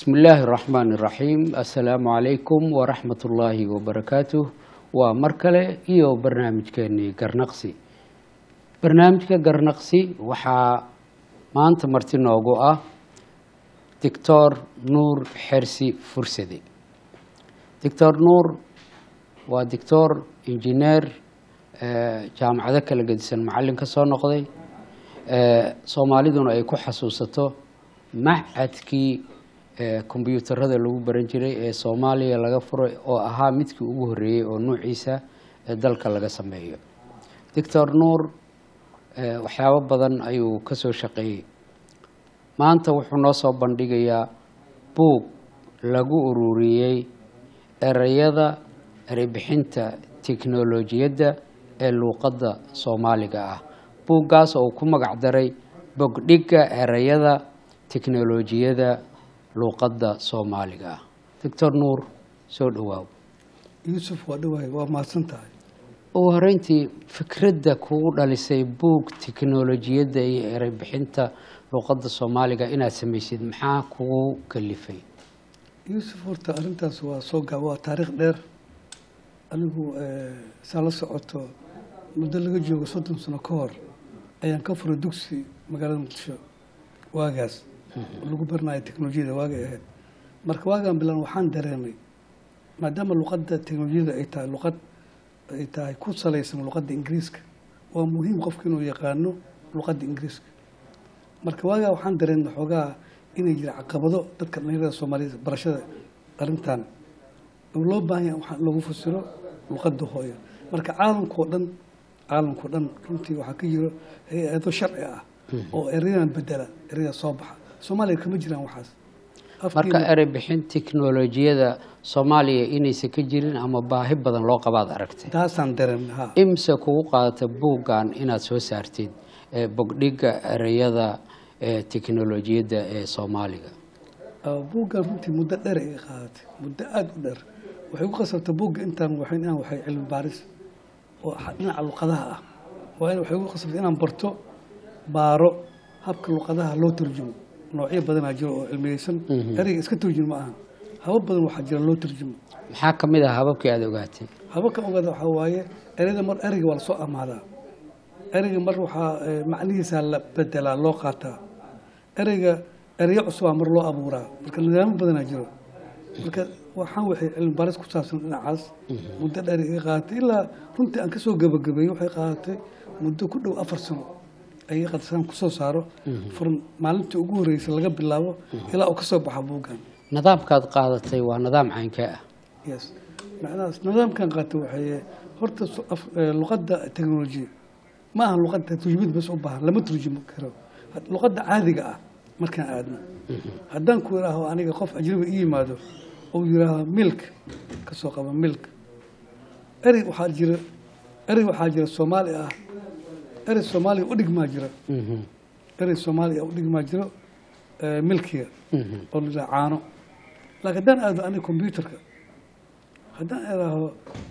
bismi illaahi araxmaani iraxiim assalaamu calaykum waraxmat ullaahi wabarakaatuh waa mar kale iyo barnaamijkeenii garnaqsi barnaamijka garnaqsi waxaa maanta marti noogu ah doctor nuur xersi fursade doctor nuur waa doctor injineer jaamacado kala gedisan macalin ka soo noqday soomaaliduna ay ku xasuusato macadkii kombyuutarada lagu baran jiray ee soomaaliya laga furay oo ahaa midkii ugu horreeyey oo nuuciisa ee dalka laga sameeyo doctor nuur waxyaabo badan ayuu ka soo shaqeeyey maanta wuxuu noo soo bandhigayaa buug lagu ururiyey ereyada ereybixinta teknolojiyadda ee luuqadda soomaaliga ah buuggaas oo ku magac daray bogdhigga ereyada teknolojiyada luuqadda soomaaliga ah doctor nuur soo dhawaaw yuusuf waa dhawaay waa mahadsan tahay ugu horeyntii fikradda kugu dhalisay buug teknolojiyadda iyo ereybixinta luuqadda soomaaliga inaad samaysid maxaa kugu kalifay yuusuf horta arrintaas waa soo gaab waa taariikh dheer anigu saa la socoto muddo laga joogo soddon sano ka hor ayaan ka furay dugsi magaalada muqdisho waagaas oo lagu baranayo teknolojiyada waagay ahayd marka waagaan bilan waxaan dareemay maadaama luqadda teknolojiyada ay tahay luqad ay tahay ku salaysan luqadda ingiriiska waa muhiim qofku inuu yaqaano luqadda ingiriiska marka waagaa waxaan dareemay xoogaa inay jira caqabado dadka dhalinyarada soomaaliyed barashada arrintan oo loo baahan yahay waxaa loogu fasiro luqadda hooyo marka caalamkao dhan caalamkao dhan runtii waxaa ka jiro hay-ado sharci ah oo erayadan bedela ereyada soo baxa soomaaliya kama jiraan waxaas marka ereybixin teknolojiyada soomaaliya inaysan ka jirin ama baahi badan loo qabaad aragtay taasaan dareemay ha imse kugu qaadata buuggan inaad soo saartid bogdhigga ereyada teknolojiyadda ee soomaaliga buuggan runtii muddo dheer ay qaadatay muddo aada u dheer waxay ku qasabtay buugga intaan waxayn inaan waxay cilmi baaris oo dhinaca luqadaha ah waa in waxay ku qasabtay inaan barto baaro habka luqadaha loo turjumo noocyo badanaa jiro oo cilmiyeysan ereyga iska turjum ma aha habab badan waxaa jira loo turjumo maxaa ka mid ah hababkii aada ogaatay hababka ogaada waxaa waaye ereyda mar ereyga waa lasoo amaadaa ereyga mar waxaa macnihiisaa la bedelaa loo qaataa ereyga ereyo cusubaa mar loo abuuraa marka nidaamo badanaa jiro marka waxaan waxay cilmi baaris ku saabsan dhinacaas muddo dheer iga qaadatay ilaa runtii aan kasoo gabagabeeyey waxay qaadatay muddo ku dhow afar sano ay qadasaan kusoo saaro furan maalintii ugu horreysay laga bilaabo ilaa uu kasoo baxa buuggan nidaamkaad qaadatay waa nidaam caynkee ah yes macnahaas nidaamkan qaatay waxay horta luqadda technology ma aha luqadda turjumid bas u baahan lama turjumi karo luqadda caadiga ah markaan aadno haddaan ku idhaaho aniga qof ajnabi i yimaado ou yidhaahdo milk kasoo qaba milk erey waxaa jira erey waxaa jira soomaali ah erey soomaaliya u dhigmaa jira erey soomaaliya u dhigmaa jiro milkiga oo la yidhaha caano laakiin haddaan aado aniga combyuterka haddaan idhaaho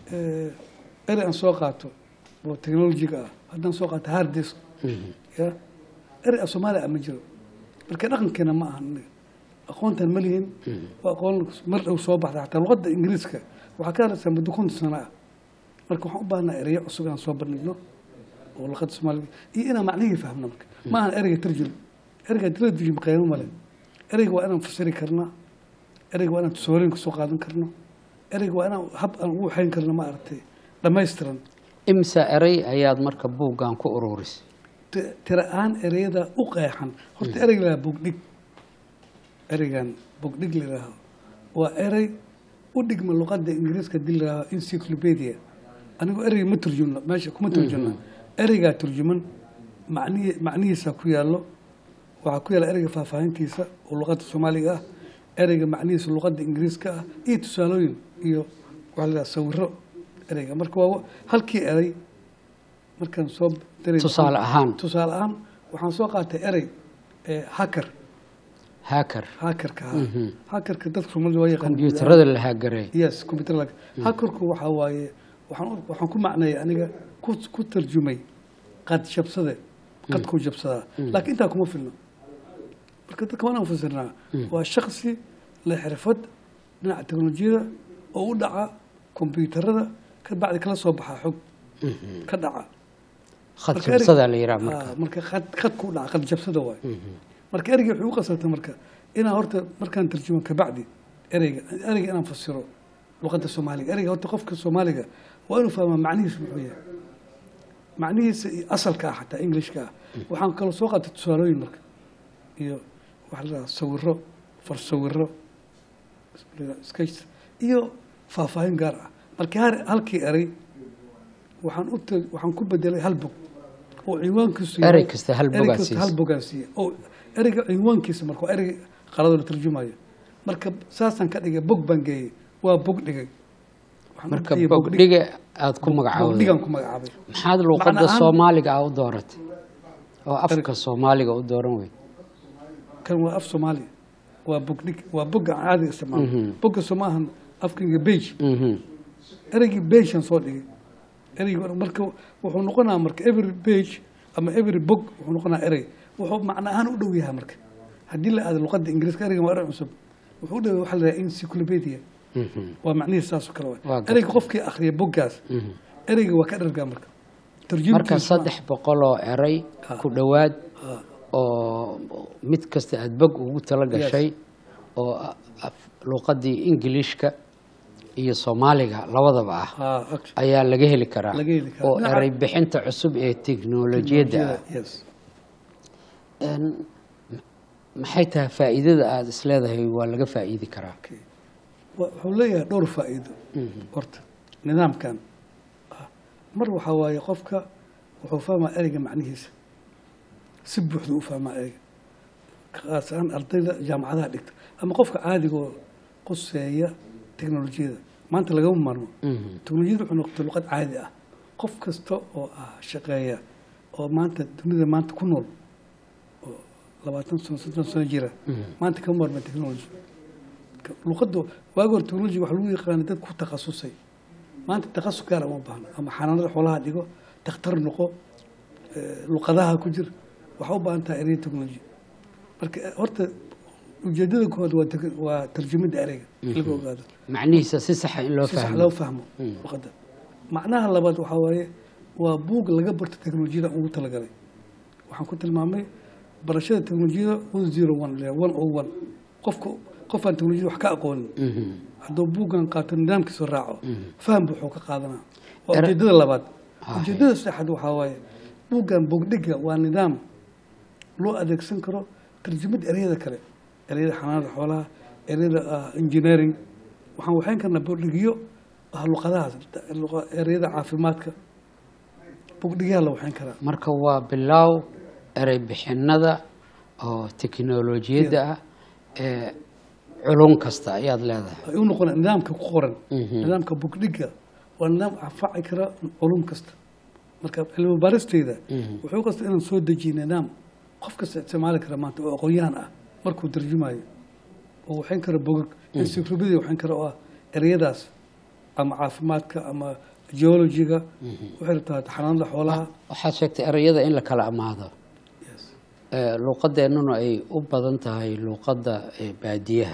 erey aan soo qaato oo technologiga ah haddaan soo qaato hard disk ya erey a soomaaliya ah ma jiro marka dhaqankeena ma aha aniga aqoontan ma lihin waa aqoon mar dhow soo baxda xataa luqadda ingiriiska waxaa ka hadlaysaa muddo konton sano ah marka waxaan u baahnaa ereyo cusub inaan soo bandhigno oo luqadda soomaaliga iyo inaan macnihii fahmno marka ma ahan ereyga tarjum ereyga dila tarjum qiimo male ereyga waa inaan fasiri karnaa ereyga waa inaan tusaalooyin kasoo qaadan karno ereyga waa inaan hab aan ugu waxayn karno ma aragtay dhammaystiran imse erey ayaad marka buuggan ku ururisay tira ahaan ereyada u qeexan horta ereyga lahaa bogdhig ereygan bogdhig la yidhaaho waa erey u dhigma luqadda ingiriiska dii la yidhaaho encyclopedia anigu ereyga ma turjumno meesha kuma turjumna ereygaa turjuman macnihi macnihiisa ku yaallo waxaa ku yaalla ereyga faahfaahintiisa oo luqadda soomaaliga ah ereyga macnihiisa luqadda ingiriiska ah iyo tusaalooyin iyo waxaa la yidhaha sawiro ereyga marka waa halkii erey markaan soo tusaale ahaan tusaale ahaan waxaan soo qaatay erey hacker hacker hackerka ha hackerka dadka soomaalida waa yaqaan kombyuutarada la haagaray yes computer lag hackerku waxaa waaye waxaan waxaan ku macneeyay aniga ku ku tarjumay qad jabsade qadkuu jabsadaa laakiin intaa kuma filno marka dadka waan fasirnaa waa shaksi leh xirfad dhinaca teknolojiyada oo u dhaca kombyuutarada ka bacdi kala soo baxaa xog ka dhaca khad Marka erig- jabsadaa la yidhaha marka Ah, marka khad khadku u dhaca khad jabsada waay marka ereyga wuxuu u qasabtay marka inaan horta markaan tarjumo kabacdi ereyga ereyga inaan fasiro luqadda soomaaliga ereyga horta qofka soomaaliga waa inuu fahmaa macnihiisu muxuu yahay macnihiisa iyo asalka ah xataa englishka ah waxaan kaloo soo qaatay tusaalooyin marka iyo waxa la dhahaa sawiro farsawiro sketch iyo faahfaahin gaar ah marka har- halkii erey waxaan u tag- waxaan ku bedelay hal bog oo ciwaankiisu yahay- Erey kasta hal erey bogaa kasta siisa. hal bogaa siiya oo ereyga ciwaankiisa marka waa erey qalado la tarjumayo marka saasaan ka dhigay bog baan geeyey waa bog dhigay Waxaan u marka bixiyey bogdhig- bogdhiga aada ku magacaawday bogdhigaan ku magacaabay maxaad luuqadda Macna ahaan- soomaaliga ah u dooratay oo afka soomaaliga u dooran weyd kan waa af soomaaliya waa bogdhig waa bogga aan caadiga isticmaalo Mhm. bogga soo maahan afkayga beige Mhm. ereygii beige-aan soo dhigay ereygii marka wuxuu noqonaa marka every page ama every bog wuxuu noqonaa erey wuxuu macno ahaan u dhow yahay marka haddii la aado luqadda ingiriiska ereygan waa erey cusub wuxuu u dhow yahay waxa la yidhaha encyclopedia Mhm. waa macnihiis saasoo kale Waa waay gartay. ereyga qofkii akhriya boggaas Mhm. ereyga waa ka dhargaa marka marka tarjumtiisu saddex boqol oo eray Ha. ku dhowaad Ha. oo mid kasta aada bog ugu tala gashay oo a- af- luuqaddii ingiliishka iyo soomaaliga labadaba ah ha okay. ayaa laga heli karaa Laga heli karaa. oo Dhinaca- eray bixinta cusub ee teknolojiyadda ah yes Een, maxay tahay faa'iidada aada isleedahay waa laga faa'iidi karaa okay. Wa- wuxuu leeyahay dhowr faa'iido horta nidaamkan ah, mar waxaa waaye qofka wuxuu fahmaa ereyga macnihiisa si buuxda u fahmaa ereyga khaas ahaan ardayda jaamacadaha dhigta ama qofka caadigoo quseeya teknolojiyada maanta lagama maarmo Mhm. teknolojiyada wuxuu noqotay luqad caadi ah qof kasta oo ah shaqeeya oo maanta dunida maanta ku nool oo labaatan sano soddon sano jira maanta kama maarma technology luqaddu waagi hore technology waxa lagu yaqaanay dad ku takhasusay maanta takhasus gaar uma baahno ama xanaanada xoolaha dhigo takhtar noqo eh, luqadaha ku jir waxaa u baahan tahay erey technology marka eh, horta ujeedada koowaad waa teg- waa tarjumada ereyga in laga ogaado macnihiisa si saxa in loo si sax fahmo loo fahmo luqadda macnaha labaad waxaa waaye waa buug laga barto teknolojiyada ugu talagalay waxaan ku tilmaamay barashada teknolojiyada one zero one one o one qofka qofaan teknolojiyada wax ka aqoonin Mhm. hadduu buuggan qaato nidaamkiisa raaco faham buuxuu ka qaadanaa waa Era- ujeedada labaad Ah, ujeedada saddexaad waxaa waaye buuggan bogdhiga waa nidaam loo adeegsan karo tarjumada ereyada kale ereyada xanaanada xoolaha ereyada ah, engineering waxaan waxayn karnaa bogdhigyo ah luqadahaas luqa- ereyada caafimaadka bogdhigyaha la waxayn karaa marka waa bilaaw erey bixinada oo teknolojiyadda ah ee culum kasta ayaad leedahay ay u noqonaa nidaamka ku qoran Mhm. nidaamka bogdhiga waa nidaam anfaci kara culum kasta marka cilmi baaristeyda Mhm. wuxuu kasta inaan soo dejiyo nidaam qof kasta isticmaali kara maanta oo aqoon-yahan ah markuu tarjumayo oo waxayn kara bogag encyclopedia waxayn kara oo ah ereyadaas ama caafimaadka ama geologiga waxay rabtaa xanaanada xoolaha waxaad sheegtay ereyada in la kala amaado Yes. ee, luuqadeennuna ay u badan tahay luuqadda ee, baadiyaha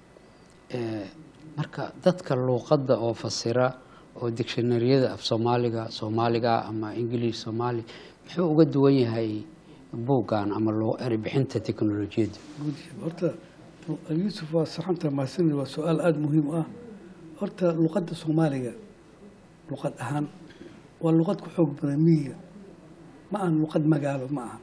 Ee, marka dadka luuqadda oo fasira oo dictionaryada af soomaaliga soomaaliga ama english soomaali muxuu uga duwan yahay buuggan ama loo erey bixinta teknolojiyadda guud horta yuusuf waa saxanta mahadsanid waa su-aal aada muhiim u ah horta luqadda soomaaliga luqad ahaan waa luqad ku xoog badan miyiga ma ahan luqad magaalo ma ahan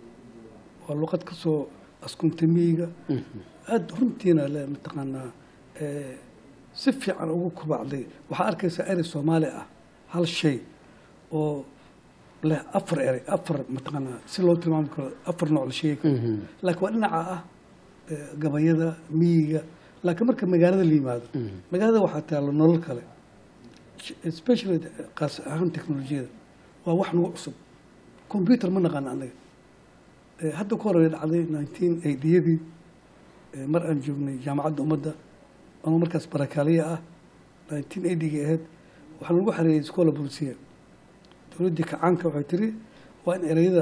waa luqad ka soo askuntay miyiga aada runtiina le mataqaanaa eh, si fiican ugu kubacday waxaa arkaysaa erey soomaali ah hal shay oo leh afar erey afar mataqaanaa si loo tilmaami karo afar nooc la sheegi karo laakiin waa dhinaca ah eh, gabayada miyiga laakiin marka magaalada la yimaado magaalada waxaa taalo nolol kale especially qaas ahaan teknolojiyada waa wax nagu cusub computer ma naqaan anaga Eh, hadda ka hor ay dhacday nineteen eightyadii mar aan joognay jaamacadda ummadda ama markaas barakaaliya ah nineteen eightyga ahayd waxaa lagu xareeyey iskoola bulsiya dowladdii kacaanka waxay tiri waa in ereyada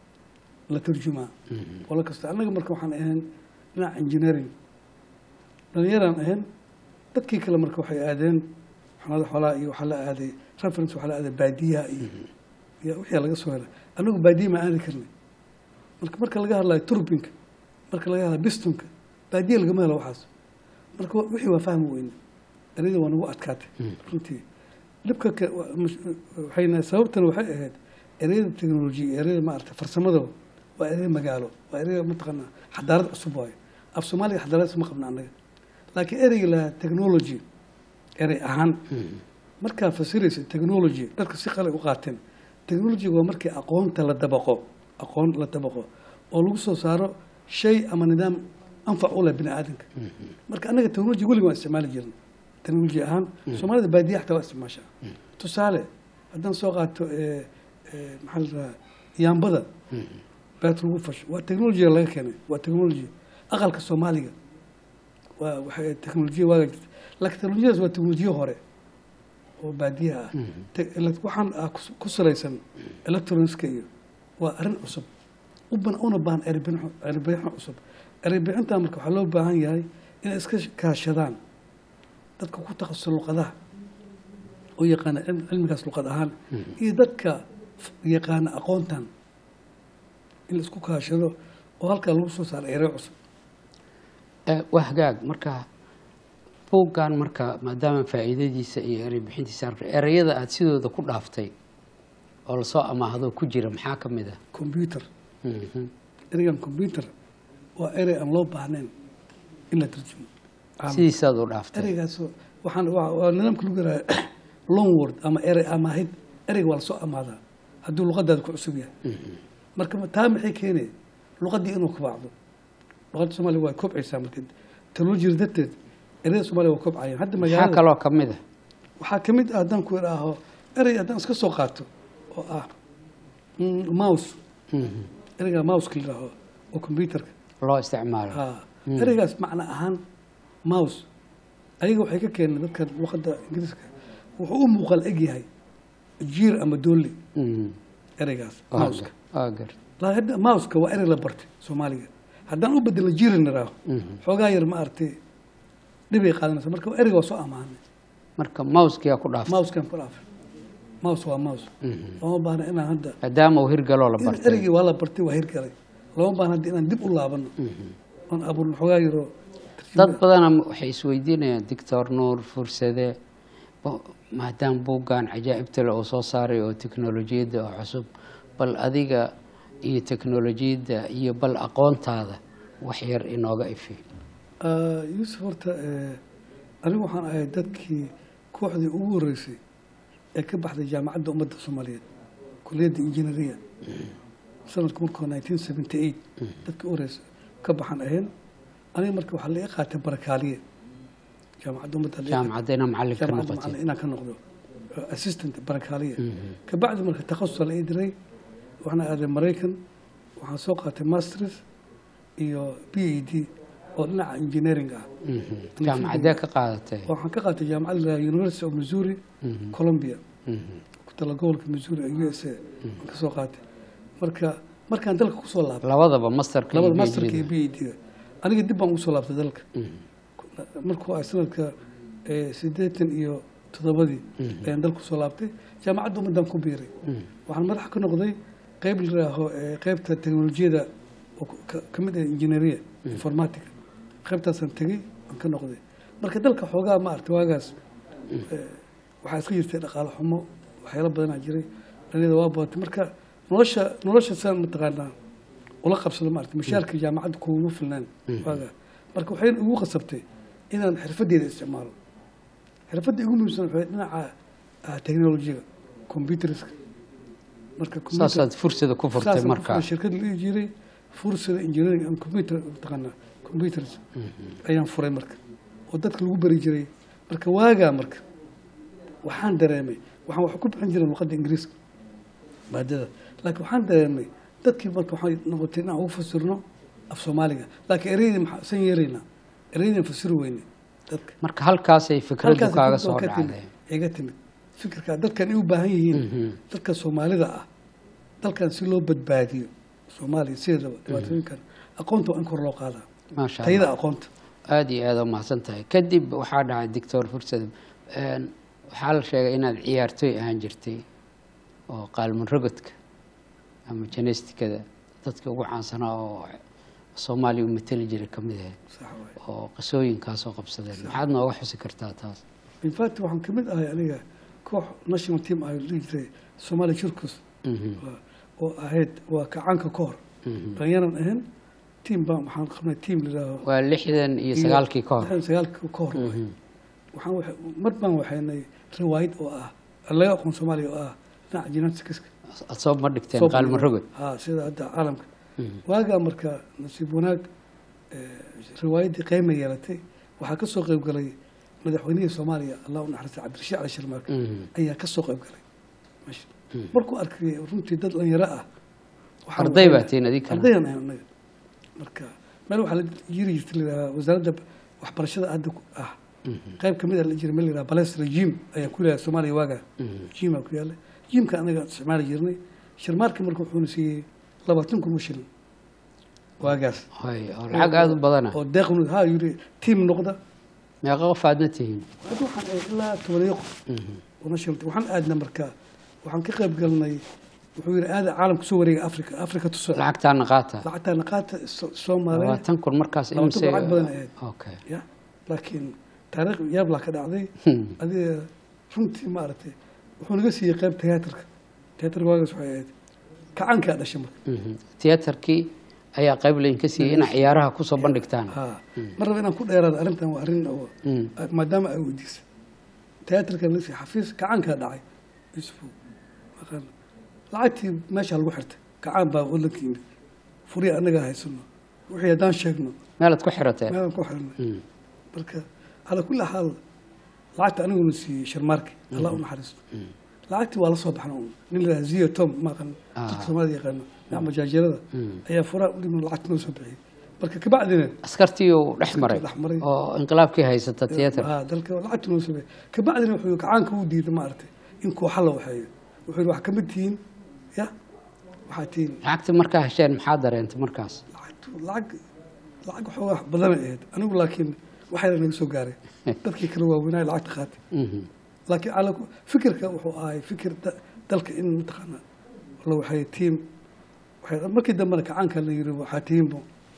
la turjumaa qolo kasta annaga marka waxaan ahayn dhinaca engineering dhalinyaraan ahayn dadkii kale marka waxay aadeen xanada xoolaha iyo waxaa la aaday reference waxaa la aaday baadiyaha iyo iyo wixii laga soo helay anagu baadiya ma aadi karnay marka marka laga hadlayo turbinka marka laga hadlayo bistonka baadiya lagama helo waxaas marka wa- wixii waa fahmi weyne ereyada waa nagu adkaatay runtii dhibka ka- wa- mush- waxayna sababtan waxay ahayd ereyada teknolojiya ereyada maarata farsamada waa erey magaalo waa erey mataqaanaa xadaarad cusub waayo af soomaaliga xadaarad ma qabna annaga laakiin ereyga lahaa technology erey ahaan markaa fasiraysa technology dadka si qalay u qaateen technology waa markii aqoonta la dabaqo aqoon la dabaqo oo lagu soo saaro shay ama nidaam anfac u leh bini aadamka marka annaga technology weliga waan isticmaali jirna technology ahaan soomaalida baadiya xataa waa isticmaashaa tusaale haddaan soo qaato eh, eh, maxaa la dhahaa yaambada beet lagu fasho waa technology laga keenay waa technology aqalka soomaaliga waa waxay teknolojiya waaga jirta laakiin teknolojiyadaas waa teknolojiya hore oo baadiyaha ah Te- ele- waxaan ah kus- ku salaysan electronicska iyo waa arrin cusub u ban- una baahan erebixin erebixin cusub erebixinta marka waxaa loo baahan yahay inay iska kaashadaan dadka ku takhasusay luqadaha oo yaqaana cilm- cilmigaas luqad ahaan iyo dadka f- yaqaana aqoontan in la isku kaashado oo halkaa lagu soo saaro erey cusub Eh, waa hagaag marka buuggan marka maadaama faa'iidadiisa iyo erey bixintiisa arka ereyada aada sidooda ku dhaaftay oo lasoo amaahdo ku jira maxaa ka mid ah computer Mhm. ereygan computer waa erey aan loo baahnayn in la tarjumo Caam. sidiisaad u dhaaftay ereygaas waxaan waa waa nidaamka lagu yaraha long word ama erey amaahid ereyga waa lasoo amaadaa hadduu luqadaada ku cusub yahay marka ma- taa maxay keenaya luqadii inuu kubacdo luqadda soomaaliga waa kobcaysaa marka teknolojiyada darteed ereyada soomaaliga waa kobcayaan hadda maxaa magaalada kaloo ka mid ah waxaa ka mid ah haddaan ku idhaaho erey haddaan iska soo qaato oo ah mm, mouse Mhm. ereyga mouseka la yidhaaho oo computerka loo isticmaalo haa ereygaas macno ahaan mouse ayaga waxay ka keeneen dadka luqadda ingiriiska wuxuu u muuqaal eg yahay jiir ama doolli Mhm. ereygaas Waa mouseka gar- waa gar laakiin hadda mouseka waa erey la bartay soomaaliga haddaan u bedelo jiir niraaho Mhm. xoogaa yar ma aragtay dhibay qaadanaysa marka ereyga waa soo amaanay marka mousekiyaa ku dhaaftay mouskan ku dhaafay mouse waa mouse lama baahna inaan hadda maadaama uu hirgaloo la in bartay ereygii waa la bartay waa hirgalay lama baahna hadda inaan dib u laabano oon abuurno xoogaa yaroo dad badana waxay isweydiinayaan doctor nuur fursade bo- maadaama buuggan cajaa'ibta le uu soo saaray oo teknolojiyadda oo cusub bal adiga iyo teknolojiyadda iyo bal aqoontaada wax yar inooga ifi Ah, yuusuf horta eh, anigu waxaan ahay dadkii kooxdii ugu horeysay ee ka baxday jaamacadda ummadda soomaaliyeed kuliyadda injineeriya sanadku markuu nineteen seventy eight dadkii u horeysay ka baxan ahayn aniga marka waxaa laga qaatay barakaaliye jaamacadda ummadda la- jaamacadda inaa macallin ka jaamacadda noqotay macallin inaan ka noqdo eh, assistant barakaaliye kabacdi marka takhasusa la ii diray waxaan aaday maraykan waxaan soo qaatay masters iyo b a d oo dhinaca engineering ah Mhm. jaamacaddee ka qaadatay waxaan ka qaatay jaamacadda la yidhaha University of Missouri Columbia Mhm. ku tala gobolka Missouri ee USA aan ka soo qaatay marka markaan dalka ku soo laabtay labadaba masterka iyo labada masterka iyo PhD-da. PhD aniga dib baan ugu soo laabtay dalka markuu ay sanadka eh, siddeetan iyo toddobadii ayaan dalka kusoo laabtay jaamacadda ummadan ku biiray waxaan madax ka noqday qeyb la yidhaaho eh, qeybta teknolojiyada oo ka- ka mid ah injineeriya informatica qeybtaasaan tegey aan ka noqday marka dalka xoogaa ma aragtay waagaas eh, waxaa iska jirtay dhaqaale xumo waxyaalo badanaa jiray dhaliyada waa badatay marka nolosha nolosha saan mataqaanaa ula qabsado maarata mushaarka jaamacadda kuuma filnaan waagaa marka waxay igu qasabtay inaan xirfadeeda isticmaalo xirfadda igu muhiimsan waxay dhinaca ah, technology-ga computerska marka computer- saasaad fursada ku furtay saasaan ku markaa furay shirkad la ii jiray fursada engineering and computer mataqaanaa computers ayaan furay marka oo dadka lagu bari jiray marka waagaa marka waxaan dareemay waxaan wax ku bixin jiray luqadda ingiriiska maadada laakiin waxaan dareemay dadkii marka waxay noqotay inaan ugu fasirno af soomaaliga laakiin ereydii maxaa san yeeraynaa ereydii fasiri weyne dadka marka halkaasay fikraddu halkaas kaaga fikraddu soo ka timid, dhacday iga timid fikirka dadkan ay u baahan yihiin dadka soomaalida ah dalkan si loo badbaadiyo soomaaliya sideedaba dhibaatooyinkan aqoonta waa in kor loo qaadaa maasha tayada allah aqoonta aada iyo aada u mahadsan tahay kadib waxaa dhacay doctor fursad een, waxaa la sheegay inaad ciyaartooy ahaan jirtay oo qaalman rogodka ama janestikada dadka ugu caansanaa oo soomaaliya u mateli jiray ka mid ahayd sax waay oo qisooyinkaasoo qabsadeen maxaad nooga xusi kartaa taas in fact waxaan kamid ahay aniga koox national team ah dhihi jiray somalia circus Mhm, waa- oo ahayd waa kacaanka ka hor mhm. dhallinyaran ahayn team baan waxaan qabnay team layidhaaho waa lixdan iyo sagaalkii ka hor lixdan sagaalkii ka hor waay. Mhm, waxaan waxa- mar baan waxaynay riwaayad oo ah laga aqoon soomaaliya oo ah dhinaca genetics aad soo ma dhigteen qaalman rogod ha sida hadda caalamka Mhm, waagaa marka nasiib wanaag eh, riwaayaddii qeyma yeelatay waxaa ka soo qayb galay madaxweynihii soomaaliya allah u naxariista cabdirashiid cali sharmaarke mhm, ayaa ka soo qayb galay meesha mhm. markuu arkay runtii dad dhalinyaro ah waxaan arday baa waxay- tihiin adinkana ardayan ahay anaga marka meel waxaa la jiri jirta layidhaha wasaaradda waxbarashada hadda ku- ah Mhm, qayb kamid a la jira meel layidhaha balestra jim ayaa ku leeyahay soomaaliya waagaa mhm. jim aa ku yaalla jimka anaga isticmaali jirnay sharmaarka marka wuxuuna siiyey labaatan kun oo shilin waagaas Hay, oo lacag aada u badana oo deeqnu ha yiri tiim noqda meeqa qof aadna tihiin hadda waxaan ahay ilaa tobaniyo qof Mhm, oo national team. waxaan aadna marka waxaan ka qayb galnay wuxuu yidhi aada caalamka soo wareega africa africa tuso lacagtaana qaata lacagtaana qaata So- soomaaliya labaatan kun markaas labaatan imise kun lacag badan ahayd okay ya laakiin taariikh yaablaa ka dhacday Hmm, adiga runtii maaragtay wuxuu naga siiyey qayb tiyaatarka tiyaatarka waagaas waxay ahayd kacankaa dhashay marka mhm. tiyaatarkii ayaa qayb laydinka siiyey inaa ciyaaraha kusoo bandhigtaan ha mar raba inaan ku dheeraado arrintan waa arrin oo Mm, maadaama ay weydiisay tiyaatarka nasi xafiis kacankaa dhacay yusufu maqaan lacagtii meesha lagu xirtay kacaan baa wadanka yimid furiya annagaa haysano wixii haddaan sheegno meelaad ku xirateen meelaan ku xirnay Mm, marka calaa kulli xaal lacagta aniguna siiyey sharmaarki allah u naxariisto mm. lacagtii waa la soo baxna un nin la ziyo tom maqan Ah. dadka soomaalida yaqaano dhinaca majaajeerada Mm. ayaa furaa u dhiman lacagta noo soo bixiyey marka kabacdina askartii uu dhex maray dhex maray. oo inqilaabkii haysata tiyaatarka ah dalka lacagta noo soo bixiyey kabacdina wuxuu kacaanka u diiday maaragtay in kooxa la waxeeyo wuxuu yidhi wax kamid tihiin ya waxaa tihiin lacagtii markaa hesheen maxaa dareentay markaas lacagtu lacag lacag waxoogaa badanay ahayd anigu laakiin waxayna naga soo gaaray dadkii kala waaweynaa lacagta qaatay Mhm, laakiin ala fikirka wuxuu ahay fikir da- dalka in mataqaana la waxay tiim waxay markii dambena kacaanka la yiri waxaa tiimbo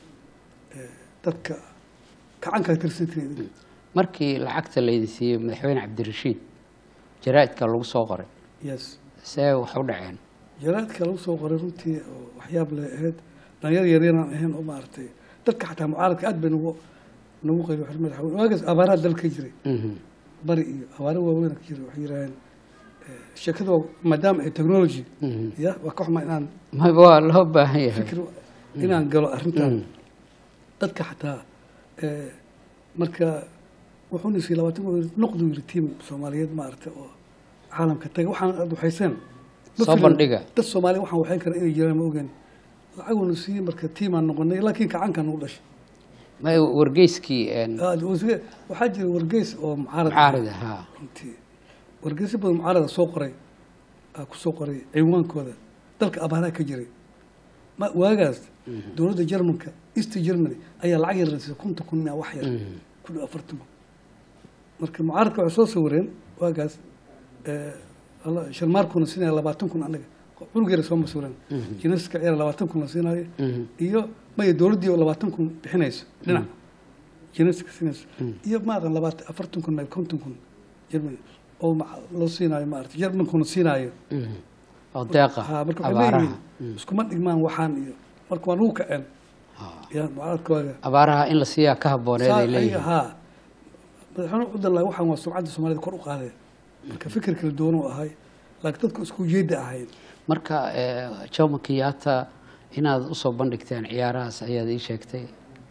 eh, dadka kacaankaa tirsantireed markii lacagta laydin siiyey madaxweyne cabdirashiid jaraa'idka lagu soo qoray yes see wax u dhaceen jaraadka lagu soo qoray runtii oo waxyaab leh ahayd dhalinyar yaryaraan ahayn oo maaragtay dadka xataa mucaaradka aad bay nagu nagu qayb waxay madaxweyne waagaas abaaraha dalka ka jiray Mhm, bari iyo abaaro waaweyn ka jiray waxay yidhaaheen eh, sheekada waa- maadaama ay technology mhm. ya waa ka xumaa inaan Ma- waa loo baahan yahay fikir inaan galo arrintan Mm, dadka xataa eh, marka wuxuuna siiyey labaatan kun noqdu yiri tiim soomaaliyeed maaragtay oo caalamka taga waxaan aad waxayseen Ma Soo filin bandhiga. dad soomaaliya waxaan waxayn kara inay jiraan ma ogaan lacaguuna siiyey marka tiimaan noqonay laakiin kacankaan nagu dhashay ma- wargeyskii een, Ah, wasiir- waxaa jira wargeys oo mucaarad ah. mucaarida haa runtii wargeysyo badan mucaarada soo qoray aa ku soo qoray ciwaankooda dalka abaaraha ka jiray ma waagaas dowladda jarmanka east germany ayaa lacag yar siisay kunta kun mia wax yar Mhm. ku dhow afartan kun marka mucaaradka waxay soo sawireen waagaas eh, alla- sharmaarkuna siinaya labaatan kun annaga cunug yara sooma sawireen Mhm. jinaska ciyaar labaatan kun la siinaayo Mhm, iyo maya dowladdii oo labaatan kun bixinayso dhinac jinaska siinayso Mm. iyo maaqan labaatan afartan kun maya konton kun germany oo ma- loo siinaayo maarata jarmankuna siinaayo mhm. oo deeqa ha marka waxay abaaraha leeyihiin Mm, iskuma dhigmaan waxaan iyo marka waa nagu kaceen haa. ya mucaaradka waaga abaaraha in la siiyaa ka habooneed ay leeyihiin haa madaxweyne cudalla waxaan waa sumcadda soomaalida kor u qaadeen marka fikir kala duwan uu ahay laakiin dadku isku ujeedda ahayn marka eh, jomo kenyatta inaad usoo bandhigteen ciyaarahaas ayaad ii sheegtay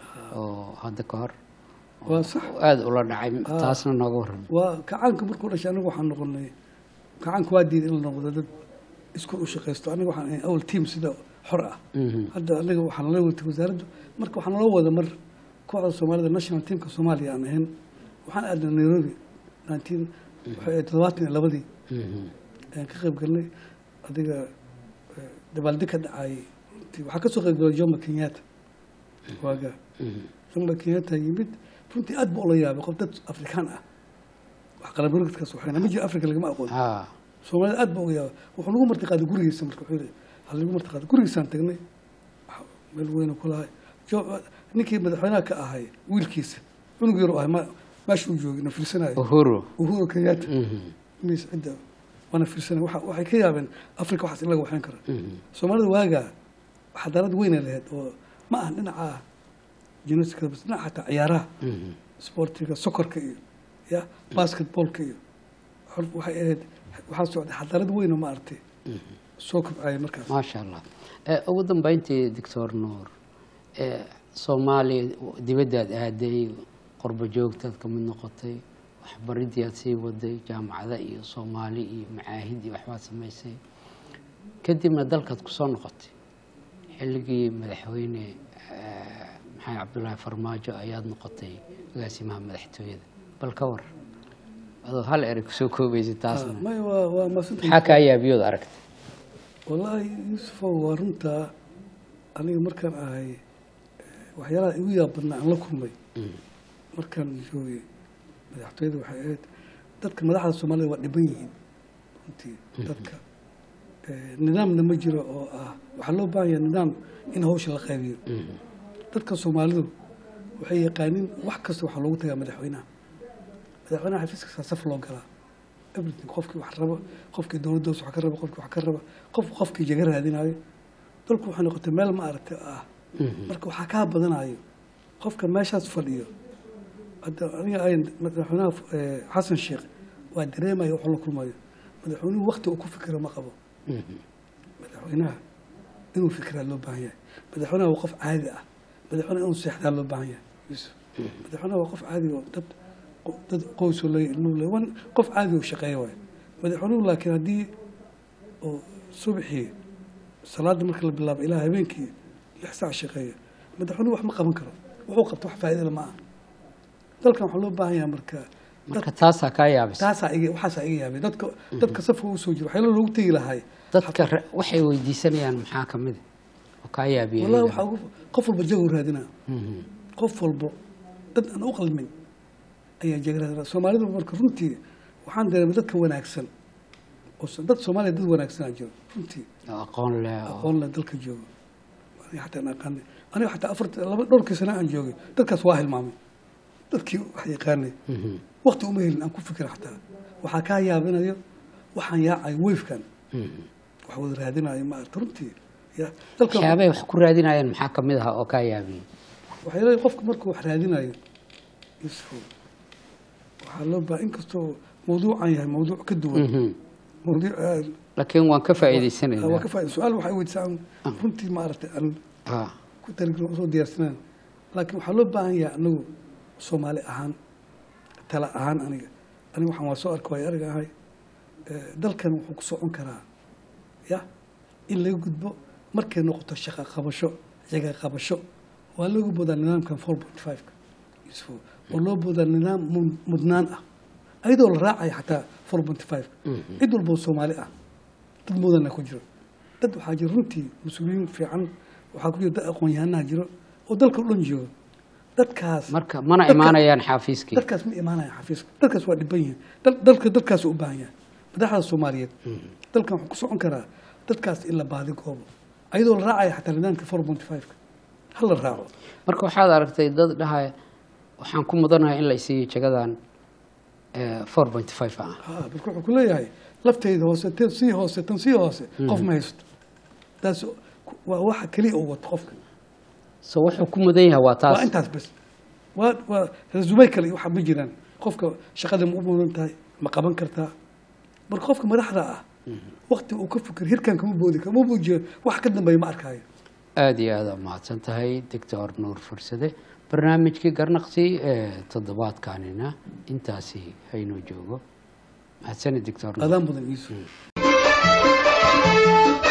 oo hadda ka hor waa sax aada ula dhacay Ah. taasna nooga waran waa kacaanka markuu dhashay anigu waxaan noqonay kacaanka waa diiday in la noqdo dad isku u shaqaysto aniga waxaan ahay awal team sida xor ah Mhm, hadda anaga waxaan nala watay wasaaraddu marka waxaa nala wada mar kooxda soomaalida national teamka soomaaliya aan ahayn waxaan aadnay nairobi nineteen waxay ahayd todobaatan iyo labadii mhm. ayaan ka qayb galnay adiga eh, dabaaldeg ka dhacay runtii waxaa ka soo qayb galay jomo kenyatta waaga Mhm. jomo kenyatta yimid runtii aad buu ula yaabay qof dad afrikaan ah wax qalabaridkaas waxayna ma jiro afrika lagama aqoon ha soomaalida aad buu uga yaabay wuxuu nagu martiqaaday gurigiisa marka wuxuu yidhi hal nagu martiqaaday gurigiisaan tagnay waxa- meel weyna ku lahay jo ninkii madaxweynaha ka ahay wiilkiisa cunug yar u ahay ma meeshuu joogay na fiirsanayo uhuru uhuru kenyatta Mhm, miis cidda waana fiirsanay waxa- waxay ka yaabeen afrika waxaas in laga waxayn kara mhm. soomaalida waagaa xadaarad weyna lahayd oo ma aha dhinaca jinoska bas dhinaca xataa ciyaaraha Mhm. sportiga sokorka iyo ya basketballka iyo xor- waxay ahayd waxaa socday xadaarad weyn oo ma aragtay soo kobcaya markaas maasha allah Eh, ugu dambeyntii doctor nuur eh, soomaaliya dibaddaad aaday qurbo joogtaad ka mid noqotay waxbaridii aad sii waday jaamacada iyo soomaali iyo macaahid iyo waxbaad samaysay kadibna dalkaad kusoo noqotay xilligii madaxweyne eh, maxamed cabdullaahi farmaajo ayaad noqotay agaasimaha madaxtooyada bal ka war adoo hal erey kusoo koobaysay taasna may waa waa maasanta maxaa kaa yaabiyood aragtay wallaahi yuusufow waa runtaa aniga markaan ahay eh, waxyaalaha igu yaab badnaa aan la kulmay Mm. markaan joogay madaxtooyada waxay ahayd dadka madaxda soomaalida waa dhiban yihiin runtii dadka eh, nidaamna ma jiro oo ah waxaa loo baahan yahay nidaam in hawsha la qaybiyo Mhm. dadka soomaalidu waxay yaqaaniin wax kasta waxaa loogu tagaa madaxweynaha madaxweynaha xafiis kasta saf loo galaa everything qofkii wax raba qofkii dowladdaas wax ka raba qofkii wax ka raba qof qofkii jaga raadinayo dalku waxay noqotay meel ma aragtay ah Mhm. marka waxaa kaa badanayo qofka meeshaas fadhiyo hadda aniga ay madaxweynaha eh, xasan sheekh waa dareemaya wax la kulmayo madaxweynuhu wakti uu ku fikiro ma qabo Mhm. madaxweynaha inuu fikiraa loo baahan yahay madaxweynaha waa qof caadi ah madaxweynaha inuu seexdaa loo baahan yahay yusuf madaxweynaha waa qof caadi oo dad dad qoysoo le ilmuhu le wan qof caadi oo shaqeeya waayo madaxweynuhu laakiin haddii oo subaxii salaada marka la bilaabo ilaa habeenkii lix saac shaqeeya madaxweynuhu wax ma qaban karo wuxuu qabto wax faa'iido lama aha dalkan waxaa loo baahan yahay marka marka taasaa kaa yaabisa taasaa iga waxaasaa iga yaabay dadka dadka safka u soo jira waxyaala loogu tegi lahay dadka re- waxay weydiisanayaan maxaa ka mid a oo kaa yaabiya wallahi iyaga? waxaa ugu qof walba jago raadinaa Mhm. qof walbo dad aan u qalmin ayaa jago raadinaa soomaalidu marka runtii waxaan dareemay dadka wanaagsan oo so- dad soomaaliya dad wanaagsanaa jiro runtii oo aqoon leh oo aqoon leh dalka joogo aniga xataa aan aqaanay aniga xataa afarta laba dhowrkii sana aan joogay dadkaas waa hilmaamay dadkii wax yaqaanay Mhm. waqti uma helin aan ku fikira xataa waxaa kaa yaabinayo waxaan yaacay weyfkan Mhm. wax wada raadinayo ma aragta runtii ya dalkan waxyaabay wax ku raadinayaan maxaa ka mid aha oo kaa yaabiyey waxay leedahay qofka markuu wax raadinayo yusufo waxaa loo baaha inkastoo mawduucan yahay mawduuc ka duwan Mhm. mawduuc aad- laakiin waan ka waa faa'iidaysanaynaa ka faa'iida su-aal waxay weydiisaa aan runtii ma aragtay aan Ah. ku talagelin usoo diyaarsanaan laakiin waxaa loo baahan yahay anagu soomaali ahaan tala ahaan aniga aniga waxaan waa soo arka waay ariga ahay Eh, dalkan wuxuu ku socon karaa ya in laga gudbo markay noqoto shaqa qabasho jaga qabasho waa looga boodaa nidaamkan four point five-ka yusufo oo loo boodaa nidaam mu- mudnaan ah ayadoo la raacaya xataa four point five-ka Mhm. cid walboo soomaali ah dad mudana ku jiro dad waxaa jira runtii mas-uuliyiin fiican waxaa ku jira dad aqoon-yahanaha jiro oo dalka o dhan jooga dadkaas marka mana dadka- imaanayaan xafiiskii dadkaas ma imaanaya xafiiska dadkaas waa dhiban yihiin dal- dalka dadkaas u baahan yahay madaxda soomaaliyeed dalkan wuxuu ku socon karaa dadkaas in la baadi goobo ayadoo la raacaya xataa nidaamka four point five-ka ha la raaco marka waxaad aragtay dad dhahaya waxaan ku mudanahay in la isiiyo jagadan four point five ah ha marka wuxuu ku leeyahay lafteyda hoose tan sii hoose tan sii hoose qof ma haysto taas waa waxa keliya uu wato qofka so wuxuu ku mudan yahay waa waa taas intaas bes waa waa resumey kale iyo waxa ma jiraan qofka shaqada ma u mudan tahay ma qaban kartaa marka qofka madaxda ah wakti uu ka fikir hirkan kama boodi kama buujiyo wax ka dambeeya ma arkaayo aada iyo aada mahadsan tahay doctor nuur fursade barnaamijkii garnaqsi ee toddobaadkanina intaasi haynoo joogo mahadsanid doctor nuur adaan badan iisu